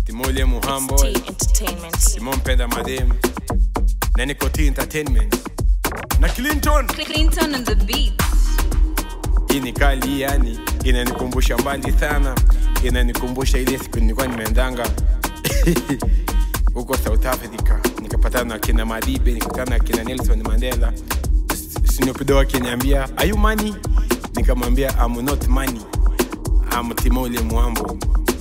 Timole Muhambo, T Entertainment. Simon Penda Madem, na niko T Entertainment na Clinton. Clinton on the beat. Hii ni kali yani, inanikumbusha mbali sana, inanikumbusha ile siku nilikuwa nimeendanga huko South Africa, nikapatana na kina Madibe, nikapatana na kina Nelson Mandela. Snoop Dogg akiniambia are you money? Nikamwambia I'm not money, I'm Timole Mwambo.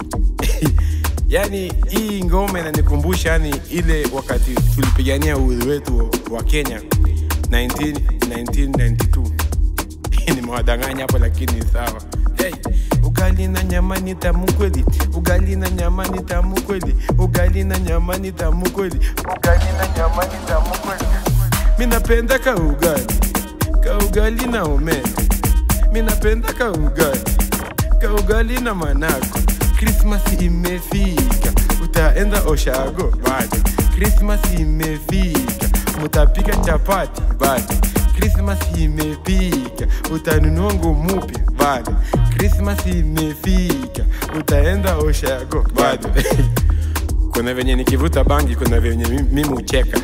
yani hii ngoma inanikumbusha yani ile wakati tulipigania uhuru wetu wa Kenya 19, 1992 nimewadanganya hapo lakini sawa hey. ugali na nyama ni tamu kweli ugali na nyama ni tamu kweli ugali na nyama ni tamu kweli ugali na nyama ni tamu kweli mi napenda ka ugali ka ugali na omena mi napenda ka ugali ka ugali na manako krismas imefika utaenda oshago bado krismas imefika mutapika chapati bado krismas imefika utanunua nguo mupya bado krismas imefika utaenda oshago bado kuna venye nikivuta bangi kuna venye mi- mimi ucheka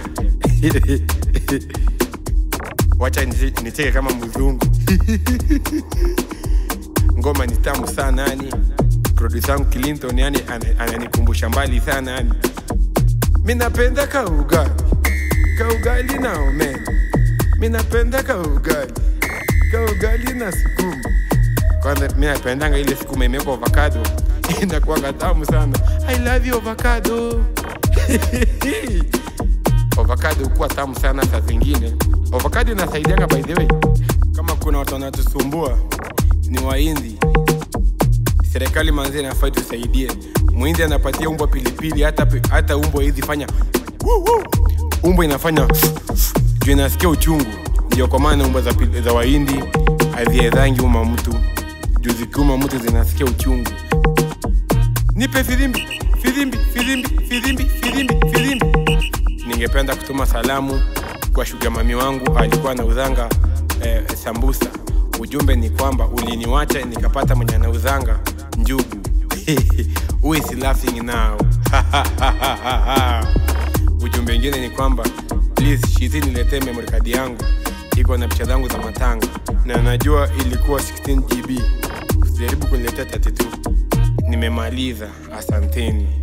wacha niche- nicheke kama mzungu ngoma ni tamu sana yani produsa wangu clinton yani ana- ananikumbusha mbali sana yani mi napenda ka ugali ka ugali na omena mi napenda ka ugali ka ugali na sukuma kwanza mi napendanga ile sukuma imewekwa avocado inakuanga tamu sana i love you avocado avocado hukuwa tamu sana saa zingine avocado inasaidianga by the way kama kuna watu wanatusumbua ni wahindi serikali manzi inafai tusaidie mwindi anapatia umbwa pilipili hata, pi- hata umbwa hizi fanya woo, woo. umbwa inafanya juu inasikia uchungu ndio kwa maana umbwa za, pili- za wahindi haziedhangi uma mtu juu zikiuma mtu zinasikia uchungu nipe filimbi filimbi filimbi filimbi filimbi filimbi ningependa kutuma salamu kwa shuga mami wangu alikuwa anauzanga eh, sambusa ujumbe ni kwamba uliniwacha nikapata mwenye anauzanga njugu Who is laughing now ujumbe ingine ni kwamba please shizi niletee memory card yangu iko na picha zangu za matanga na najua ilikuwa 16 gb usijaribu kuniletea 32 nimemaliza asanteni